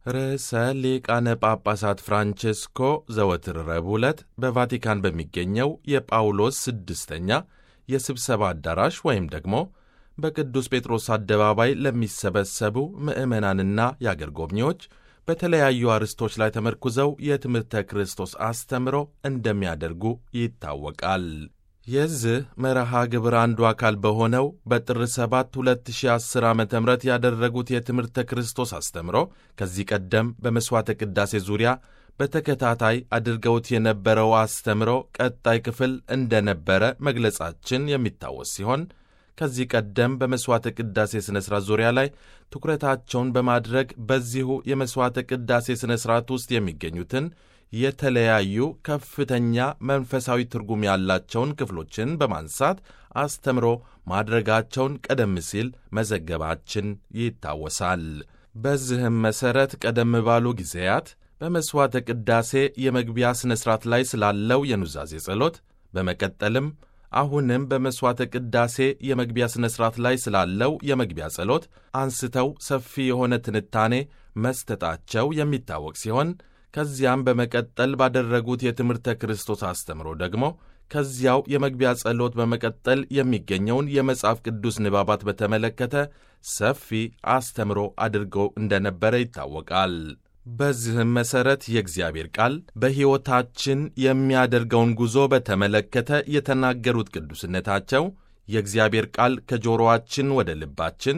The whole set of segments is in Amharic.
ርዕሰ ሊቃነ ጳጳሳት ፍራንቼስኮ ዘወትር ረቡዕ ዕለት በቫቲካን በሚገኘው የጳውሎስ ስድስተኛ የስብሰባ አዳራሽ ወይም ደግሞ በቅዱስ ጴጥሮስ አደባባይ ለሚሰበሰቡ ምዕመናንና የአገር ጎብኚዎች በተለያዩ አርዕስቶች ላይ ተመርኩዘው የትምህርተ ክርስቶስ አስተምሮ እንደሚያደርጉ ይታወቃል። የዚህ መርሃ ግብር አንዱ አካል በሆነው በጥር 7 2010 ዓ ም ያደረጉት የትምህርተ ክርስቶስ አስተምሮ ከዚህ ቀደም በመሥዋዕተ ቅዳሴ ዙሪያ በተከታታይ አድርገውት የነበረው አስተምሮ ቀጣይ ክፍል እንደነበረ መግለጻችን የሚታወስ ሲሆን ከዚህ ቀደም በመሥዋዕተ ቅዳሴ ሥነ ሥርዓት ዙሪያ ላይ ትኩረታቸውን በማድረግ በዚሁ የመሥዋዕተ ቅዳሴ ሥነ ሥርዓት ውስጥ የሚገኙትን የተለያዩ ከፍተኛ መንፈሳዊ ትርጉም ያላቸውን ክፍሎችን በማንሳት አስተምሮ ማድረጋቸውን ቀደም ሲል መዘገባችን ይታወሳል። በዚህም መሠረት ቀደም ባሉ ጊዜያት በመሥዋዕተ ቅዳሴ የመግቢያ ሥነ ሥርዓት ላይ ስላለው የኑዛዜ ጸሎት፣ በመቀጠልም አሁንም በመሥዋዕተ ቅዳሴ የመግቢያ ሥነ ሥርዓት ላይ ስላለው የመግቢያ ጸሎት አንስተው ሰፊ የሆነ ትንታኔ መስጠታቸው የሚታወቅ ሲሆን ከዚያም በመቀጠል ባደረጉት የትምህርተ ክርስቶስ አስተምሮ ደግሞ ከዚያው የመግቢያ ጸሎት በመቀጠል የሚገኘውን የመጽሐፍ ቅዱስ ንባባት በተመለከተ ሰፊ አስተምሮ አድርገው እንደነበረ ይታወቃል። በዚህም መሠረት የእግዚአብሔር ቃል በሕይወታችን የሚያደርገውን ጉዞ በተመለከተ የተናገሩት ቅዱስነታቸው የእግዚአብሔር ቃል ከጆሮአችን ወደ ልባችን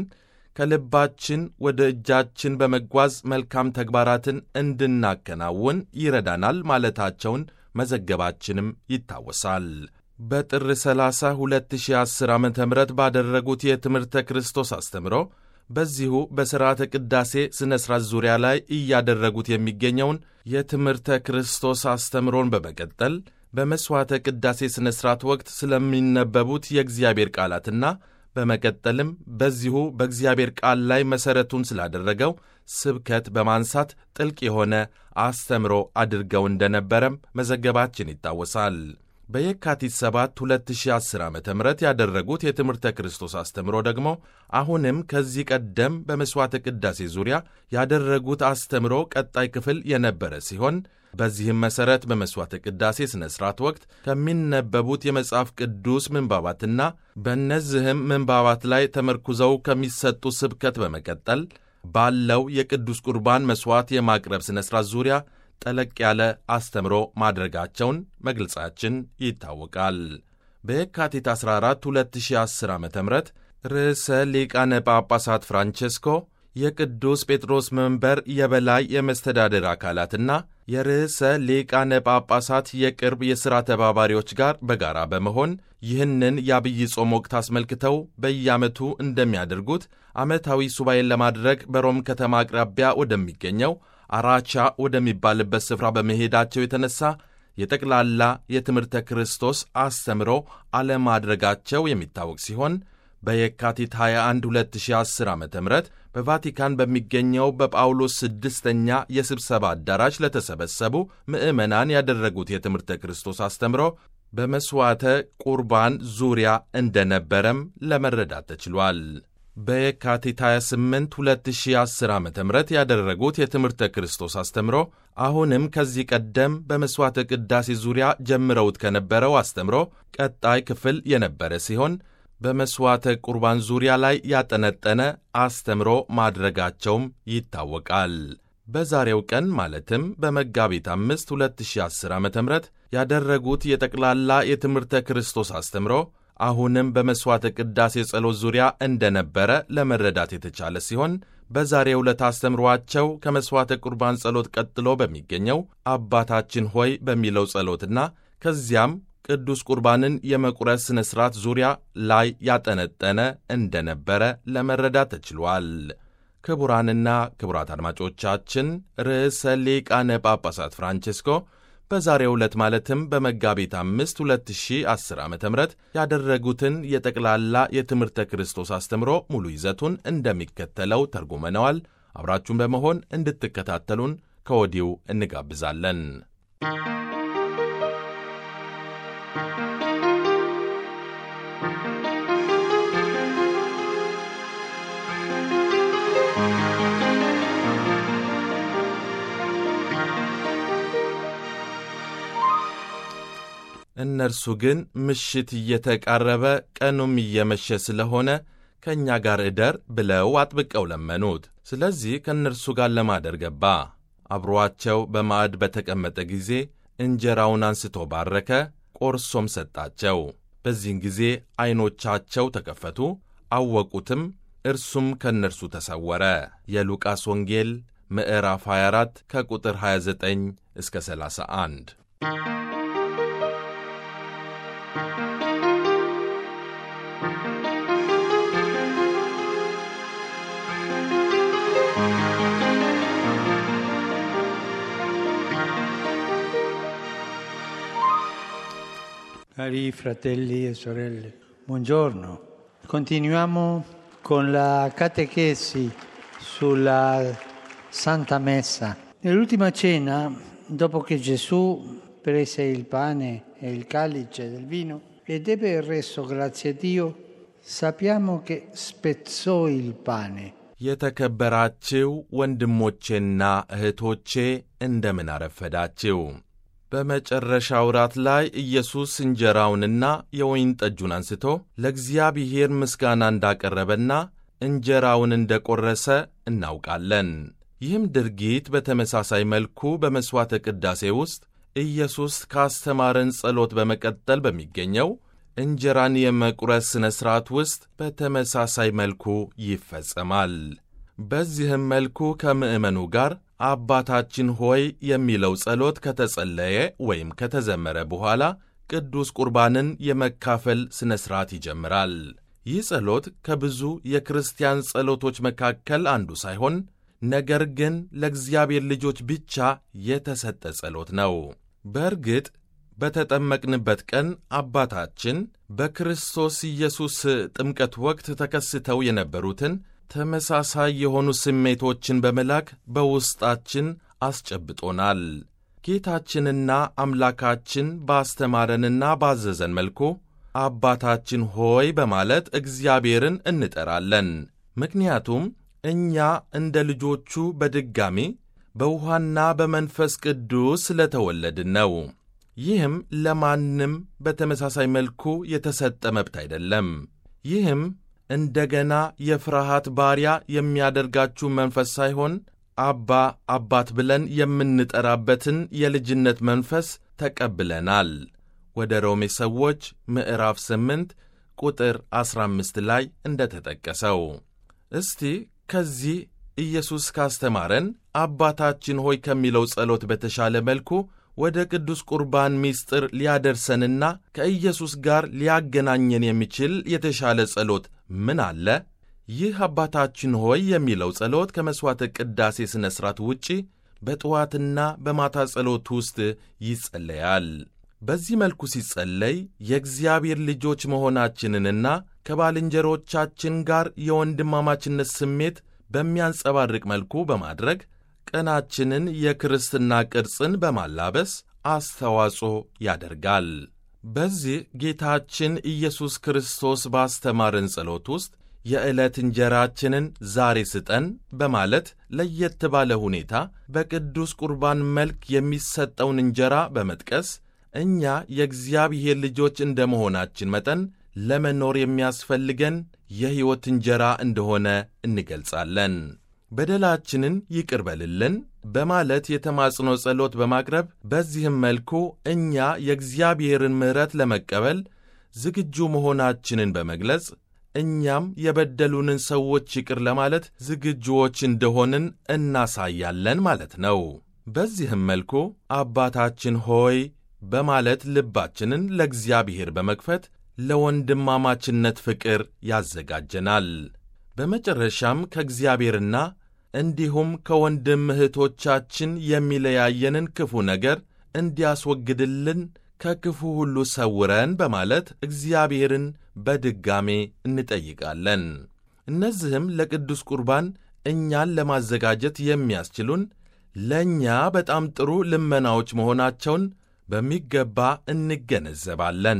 ከልባችን ወደ እጃችን በመጓዝ መልካም ተግባራትን እንድናከናውን ይረዳናል ማለታቸውን መዘገባችንም ይታወሳል። በጥር 30 2010 ዓ ም ባደረጉት የትምህርተ ክርስቶስ አስተምሮ በዚሁ በሥርዓተ ቅዳሴ ሥነ ሥርዓት ዙሪያ ላይ እያደረጉት የሚገኘውን የትምህርተ ክርስቶስ አስተምሮን በመቀጠል በመሥዋዕተ ቅዳሴ ሥነ ሥርዓት ወቅት ስለሚነበቡት የእግዚአብሔር ቃላትና በመቀጠልም በዚሁ በእግዚአብሔር ቃል ላይ መሠረቱን ስላደረገው ስብከት በማንሳት ጥልቅ የሆነ አስተምሮ አድርገው እንደነበረም መዘገባችን ይታወሳል። በየካቲት 7 2010 ዓ ም ያደረጉት የትምህርተ ክርስቶስ አስተምሮ ደግሞ አሁንም ከዚህ ቀደም በመሥዋዕተ ቅዳሴ ዙሪያ ያደረጉት አስተምሮ ቀጣይ ክፍል የነበረ ሲሆን በዚህም መሠረት በመሥዋዕተ ቅዳሴ ሥነ ሥርዓት ወቅት ከሚነበቡት የመጽሐፍ ቅዱስ ምንባባትና በእነዚህም ምንባባት ላይ ተመርኩዘው ከሚሰጡ ስብከት በመቀጠል ባለው የቅዱስ ቁርባን መሥዋዕት የማቅረብ ሥነ ሥርዓት ዙሪያ ጠለቅ ያለ አስተምሮ ማድረጋቸውን መግለጻችን ይታወቃል። በየካቲት 14 2010 ዓ ም ርዕሰ ሊቃነ ጳጳሳት ፍራንቼስኮ የቅዱስ ጴጥሮስ መንበር የበላይ የመስተዳደር አካላትና የርዕሰ ሊቃነ ጳጳሳት የቅርብ የሥራ ተባባሪዎች ጋር በጋራ በመሆን ይህንን የአብይ ጾም ወቅት አስመልክተው በየዓመቱ እንደሚያደርጉት ዓመታዊ ሱባኤን ለማድረግ በሮም ከተማ አቅራቢያ ወደሚገኘው አራቻ ወደሚባልበት ስፍራ በመሄዳቸው የተነሳ የጠቅላላ የትምህርተ ክርስቶስ አስተምሮ አለማድረጋቸው የሚታወቅ ሲሆን በየካቲት 21 2010 ዓ ም በቫቲካን በሚገኘው በጳውሎስ ስድስተኛ የስብሰባ አዳራሽ ለተሰበሰቡ ምዕመናን ያደረጉት የትምህርተ ክርስቶስ አስተምሮ በመሥዋዕተ ቁርባን ዙሪያ እንደነበረም ለመረዳት ተችሏል። በየካቲት 28 2010 ዓ ም ያደረጉት የትምህርተ ክርስቶስ አስተምሮ አሁንም ከዚህ ቀደም በመሥዋዕተ ቅዳሴ ዙሪያ ጀምረውት ከነበረው አስተምሮ ቀጣይ ክፍል የነበረ ሲሆን በመሥዋዕተ ቁርባን ዙሪያ ላይ ያጠነጠነ አስተምሮ ማድረጋቸውም ይታወቃል። በዛሬው ቀን ማለትም በመጋቢት 5 2010 ዓ ም ያደረጉት የጠቅላላ የትምህርተ ክርስቶስ አስተምሮ አሁንም በመሥዋዕተ ቅዳሴ ጸሎት ዙሪያ እንደነበረ ለመረዳት የተቻለ ሲሆን በዛሬው ዕለት አስተምሯቸው ከመሥዋዕተ ቁርባን ጸሎት ቀጥሎ በሚገኘው አባታችን ሆይ በሚለው ጸሎትና ከዚያም ቅዱስ ቁርባንን የመቁረስ ሥነ ሥርዓት ዙሪያ ላይ ያጠነጠነ እንደነበረ ለመረዳት ተችሏል። ክቡራንና ክቡራት አድማጮቻችን ርዕሰ ሊቃነ ጳጳሳት ፍራንቼስኮ በዛሬው ዕለት ማለትም በመጋቢት አምስት 2010 ዓ ም ያደረጉትን የጠቅላላ የትምህርተ ክርስቶስ አስተምሮ ሙሉ ይዘቱን እንደሚከተለው ተርጉመነዋል። አብራችሁን በመሆን እንድትከታተሉን ከወዲሁ እንጋብዛለን። እነርሱ ግን ምሽት እየተቃረበ ቀኑም እየመሸ ስለሆነ ከእኛ ጋር እደር ብለው አጥብቀው ለመኑት። ስለዚህ ከእነርሱ ጋር ለማደር ገባ። አብሮአቸው በማዕድ በተቀመጠ ጊዜ እንጀራውን አንስቶ ባረከ፣ ቆርሶም ሰጣቸው። በዚህን ጊዜ ዐይኖቻቸው ተከፈቱ፣ አወቁትም፣ እርሱም ከእነርሱ ተሰወረ። የሉቃስ ወንጌል ምዕራፍ 24 ከቁጥር 29 እስከ 31። Cari fratelli e sorelle, buongiorno. Continuiamo con la catechesi sulla Santa Messa. Nell'ultima cena, dopo che Gesù prese il pane e il calice del vino ed ebbe reso grazie a Dio, sappiamo che spezzò il pane. የተከበራችሁ ወንድሞቼና እህቶቼ እንደምን አረፈዳችሁ። በመጨረሻው ራት ላይ ኢየሱስ እንጀራውንና የወይን ጠጁን አንስቶ ለእግዚአብሔር ምስጋና እንዳቀረበና እንጀራውን እንደ ቈረሰ እናውቃለን። ይህም ድርጊት በተመሳሳይ መልኩ በመሥዋዕተ ቅዳሴ ውስጥ ኢየሱስ ካስተማረን ጸሎት በመቀጠል በሚገኘው እንጀራን የመቁረስ ሥነ ሥርዓት ውስጥ በተመሳሳይ መልኩ ይፈጸማል። በዚህም መልኩ ከምዕመኑ ጋር አባታችን ሆይ የሚለው ጸሎት ከተጸለየ ወይም ከተዘመረ በኋላ ቅዱስ ቁርባንን የመካፈል ሥነ ሥርዓት ይጀምራል። ይህ ጸሎት ከብዙ የክርስቲያን ጸሎቶች መካከል አንዱ ሳይሆን ነገር ግን ለእግዚአብሔር ልጆች ብቻ የተሰጠ ጸሎት ነው። በእርግጥ በተጠመቅንበት ቀን አባታችን በክርስቶስ ኢየሱስ ጥምቀት ወቅት ተከስተው የነበሩትን ተመሳሳይ የሆኑ ስሜቶችን በመላክ በውስጣችን አስጨብጦናል። ጌታችንና አምላካችን ባስተማረንና ባዘዘን መልኩ አባታችን ሆይ በማለት እግዚአብሔርን እንጠራለን። ምክንያቱም እኛ እንደ ልጆቹ በድጋሚ በውኃና በመንፈስ ቅዱስ ስለተወለድን ነው። ይህም ለማንም በተመሳሳይ መልኩ የተሰጠ መብት አይደለም። ይህም እንደገና የፍርሃት ባሪያ የሚያደርጋችሁ መንፈስ ሳይሆን አባ አባት ብለን የምንጠራበትን የልጅነት መንፈስ ተቀብለናል። ወደ ሮሜ ሰዎች ምዕራፍ 8 ቁጥር 15 ላይ እንደተጠቀሰው። እስቲ ከዚህ ኢየሱስ ካስተማረን አባታችን ሆይ ከሚለው ጸሎት በተሻለ መልኩ ወደ ቅዱስ ቁርባን ምስጢር ሊያደርሰንና ከኢየሱስ ጋር ሊያገናኘን የሚችል የተሻለ ጸሎት ምን አለ? ይህ አባታችን ሆይ የሚለው ጸሎት ከመሥዋዕተ ቅዳሴ ሥነ ሥርዓት ውጪ በጠዋትና በማታ ጸሎት ውስጥ ይጸለያል። በዚህ መልኩ ሲጸለይ የእግዚአብሔር ልጆች መሆናችንንና ከባልንጀሮቻችን ጋር የወንድማማችነት ስሜት በሚያንጸባርቅ መልኩ በማድረግ ቀናችንን የክርስትና ቅርጽን በማላበስ አስተዋጽኦ ያደርጋል። በዚህ ጌታችን ኢየሱስ ክርስቶስ ባስተማረን ጸሎት ውስጥ የዕለት እንጀራችንን ዛሬ ስጠን በማለት ለየት ባለ ሁኔታ በቅዱስ ቁርባን መልክ የሚሰጠውን እንጀራ በመጥቀስ እኛ የእግዚአብሔር ልጆች እንደ መሆናችን መጠን ለመኖር የሚያስፈልገን የሕይወት እንጀራ እንደሆነ እንገልጻለን። በደላችንን ይቅር በልልን በማለት የተማጽኖ ጸሎት በማቅረብ በዚህም መልኩ እኛ የእግዚአብሔርን ምሕረት ለመቀበል ዝግጁ መሆናችንን በመግለጽ እኛም የበደሉንን ሰዎች ይቅር ለማለት ዝግጁዎች እንደሆንን እናሳያለን ማለት ነው። በዚህም መልኩ አባታችን ሆይ በማለት ልባችንን ለእግዚአብሔር በመክፈት ለወንድማማችነት ፍቅር ያዘጋጀናል። በመጨረሻም ከእግዚአብሔርና እንዲሁም ከወንድም እህቶቻችን የሚለያየንን ክፉ ነገር እንዲያስወግድልን ከክፉ ሁሉ ሰውረን በማለት እግዚአብሔርን በድጋሜ እንጠይቃለን። እነዚህም ለቅዱስ ቁርባን እኛን ለማዘጋጀት የሚያስችሉን ለእኛ በጣም ጥሩ ልመናዎች መሆናቸውን በሚገባ እንገነዘባለን።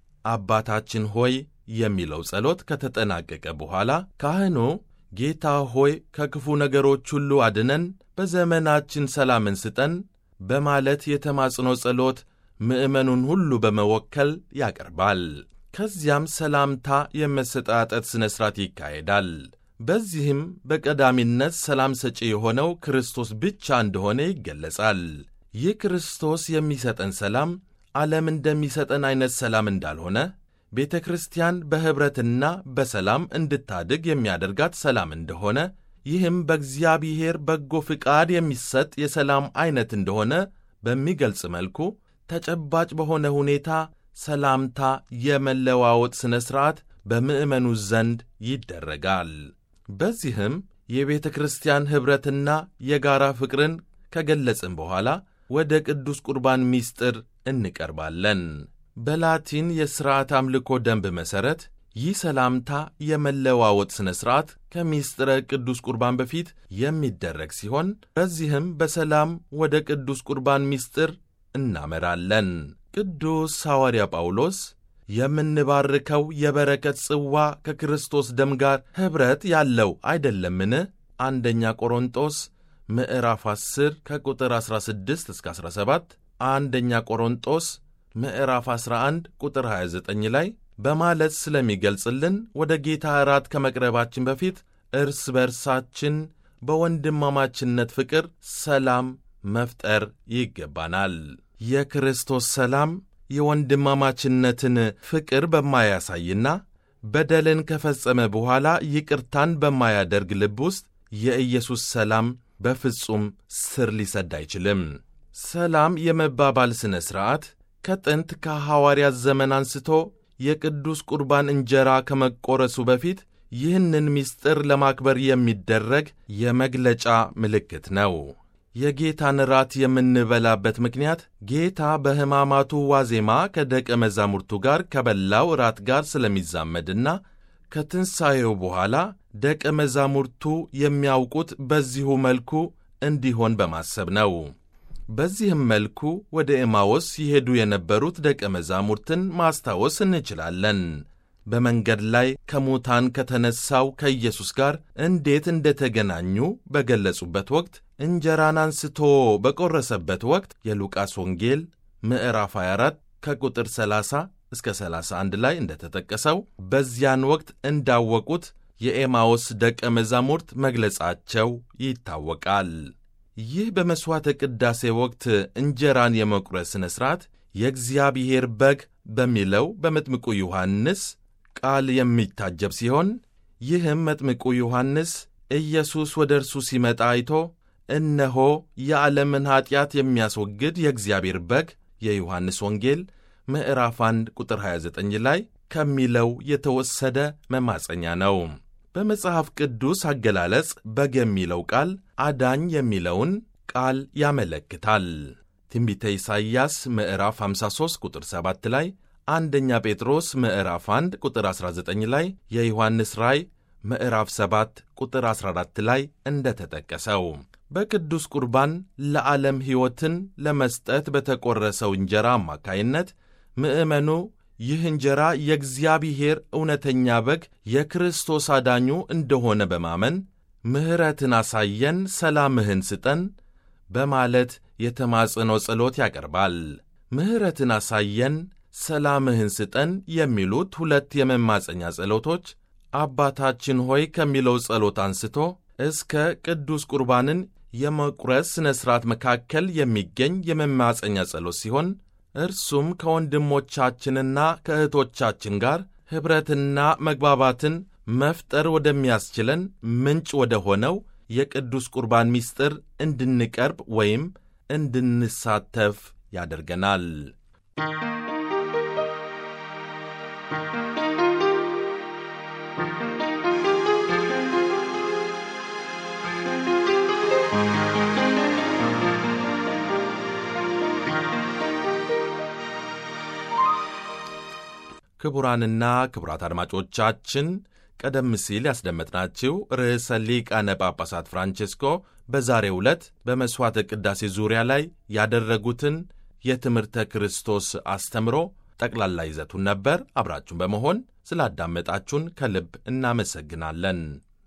አባታችን ሆይ የሚለው ጸሎት ከተጠናቀቀ በኋላ ካህኑ ጌታ ሆይ ከክፉ ነገሮች ሁሉ አድነን፣ በዘመናችን ሰላምን ስጠን በማለት የተማጽኖ ጸሎት ምዕመኑን ሁሉ በመወከል ያቀርባል። ከዚያም ሰላምታ የመሰጣጠት ሥነ ሥርዓት ይካሄዳል። በዚህም በቀዳሚነት ሰላም ሰጪ የሆነው ክርስቶስ ብቻ እንደሆነ ይገለጻል። ይህ ክርስቶስ የሚሰጠን ሰላም ዓለም እንደሚሰጠን ዐይነት ሰላም እንዳልሆነ ቤተ ክርስቲያን በኅብረትና በሰላም እንድታድግ የሚያደርጋት ሰላም እንደሆነ ይህም በእግዚአብሔር በጎ ፍቃድ የሚሰጥ የሰላም ዐይነት እንደሆነ በሚገልጽ መልኩ ተጨባጭ በሆነ ሁኔታ ሰላምታ የመለዋወጥ ሥነ ሥርዓት በምዕመኑ ዘንድ ይደረጋል። በዚህም የቤተ ክርስቲያን ኅብረትና የጋራ ፍቅርን ከገለጽን በኋላ ወደ ቅዱስ ቁርባን ምስጢር እንቀርባለን። በላቲን የሥርዓት አምልኮ ደንብ መሠረት ይህ ሰላምታ የመለዋወጥ ሥነ ሥርዓት ከምስጢረ ቅዱስ ቁርባን በፊት የሚደረግ ሲሆን በዚህም በሰላም ወደ ቅዱስ ቁርባን ምስጢር እናመራለን። ቅዱስ ሐዋርያ ጳውሎስ የምንባርከው የበረከት ጽዋ ከክርስቶስ ደም ጋር ኅብረት ያለው አይደለምን? አንደኛ ቆሮንጦስ ምዕራፍ 10 ከቁጥር 16 እስከ 17፣ አንደኛ ቆሮንጦስ ምዕራፍ 11 ቁጥር 29 ላይ በማለት ስለሚገልጽልን ወደ ጌታ እራት ከመቅረባችን በፊት እርስ በርሳችን በወንድማማችነት ፍቅር ሰላም መፍጠር ይገባናል። የክርስቶስ ሰላም የወንድማማችነትን ፍቅር በማያሳይና በደልን ከፈጸመ በኋላ ይቅርታን በማያደርግ ልብ ውስጥ የኢየሱስ ሰላም በፍጹም ስር ሊሰድ አይችልም። ሰላም የመባባል ሥነ ሥርዓት ከጥንት ከሐዋርያት ዘመን አንስቶ የቅዱስ ቁርባን እንጀራ ከመቆረሱ በፊት ይህንን ምስጢር ለማክበር የሚደረግ የመግለጫ ምልክት ነው። የጌታን ራት የምንበላበት ምክንያት ጌታ በሕማማቱ ዋዜማ ከደቀ መዛሙርቱ ጋር ከበላው ራት ጋር ስለሚዛመድና ከትንሣኤው በኋላ ደቀ መዛሙርቱ የሚያውቁት በዚሁ መልኩ እንዲሆን በማሰብ ነው። በዚህም መልኩ ወደ ኤማዎስ ይሄዱ የነበሩት ደቀ መዛሙርትን ማስታወስ እንችላለን። በመንገድ ላይ ከሙታን ከተነሳው ከኢየሱስ ጋር እንዴት እንደተገናኙ በገለጹበት ወቅት እንጀራን አንስቶ በቆረሰበት ወቅት የሉቃስ ወንጌል ምዕራፍ 24 ከቁጥር 30 እስከ 31 ላይ እንደተጠቀሰው በዚያን ወቅት እንዳወቁት የኤማዎስ ደቀ መዛሙርት መግለጻቸው ይታወቃል። ይህ በመሥዋዕተ ቅዳሴ ወቅት እንጀራን የመቁረስ ሥነ ሥርዓት የእግዚአብሔር በግ በሚለው በመጥምቁ ዮሐንስ ቃል የሚታጀብ ሲሆን ይህም መጥምቁ ዮሐንስ ኢየሱስ ወደ እርሱ ሲመጣ አይቶ እነሆ የዓለምን ኀጢአት የሚያስወግድ የእግዚአብሔር በግ የዮሐንስ ወንጌል ምዕራፍ 1 ቁጥር 29 ላይ ከሚለው የተወሰደ መማፀኛ ነው። በመጽሐፍ ቅዱስ አገላለጽ በግ የሚለው ቃል አዳኝ የሚለውን ቃል ያመለክታል። ትንቢተ ኢሳይያስ ምዕራፍ 53 ቁጥር 7 ላይ፣ አንደኛ ጴጥሮስ ምዕራፍ 1 ቁጥር 19 ላይ፣ የዮሐንስ ራእይ ምዕራፍ 7 ቁጥር 14 ላይ እንደተጠቀሰው በቅዱስ ቁርባን ለዓለም ሕይወትን ለመስጠት በተቆረሰው እንጀራ አማካይነት ምዕመኑ ይህ እንጀራ የእግዚአብሔር እውነተኛ በግ የክርስቶስ አዳኙ እንደሆነ በማመን ምሕረትን አሳየን፣ ሰላምህን ስጠን በማለት የተማጽኖ ጸሎት ያቀርባል። ምሕረትን አሳየን፣ ሰላምህን ስጠን የሚሉት ሁለት የመማፀኛ ጸሎቶች አባታችን ሆይ ከሚለው ጸሎት አንስቶ እስከ ቅዱስ ቁርባንን የመቁረስ ሥነ ሥርዓት መካከል የሚገኝ የመማፀኛ ጸሎት ሲሆን እርሱም ከወንድሞቻችንና ከእህቶቻችን ጋር ኅብረትና መግባባትን መፍጠር ወደሚያስችለን ምንጭ ወደ ሆነው የቅዱስ ቁርባን ምስጢር እንድንቀርብ ወይም እንድንሳተፍ ያደርገናል። ክቡራንና ክቡራት አድማጮቻችን ቀደም ሲል ያስደመጥናችሁ ርዕሰ ሊቃነ ጳጳሳት ፍራንቼስኮ በዛሬው ዕለት በመሥዋዕተ ቅዳሴ ዙሪያ ላይ ያደረጉትን የትምህርተ ክርስቶስ አስተምሮ ጠቅላላ ይዘቱን ነበር። አብራችሁን በመሆን ስላዳመጣችሁን ከልብ እናመሰግናለን።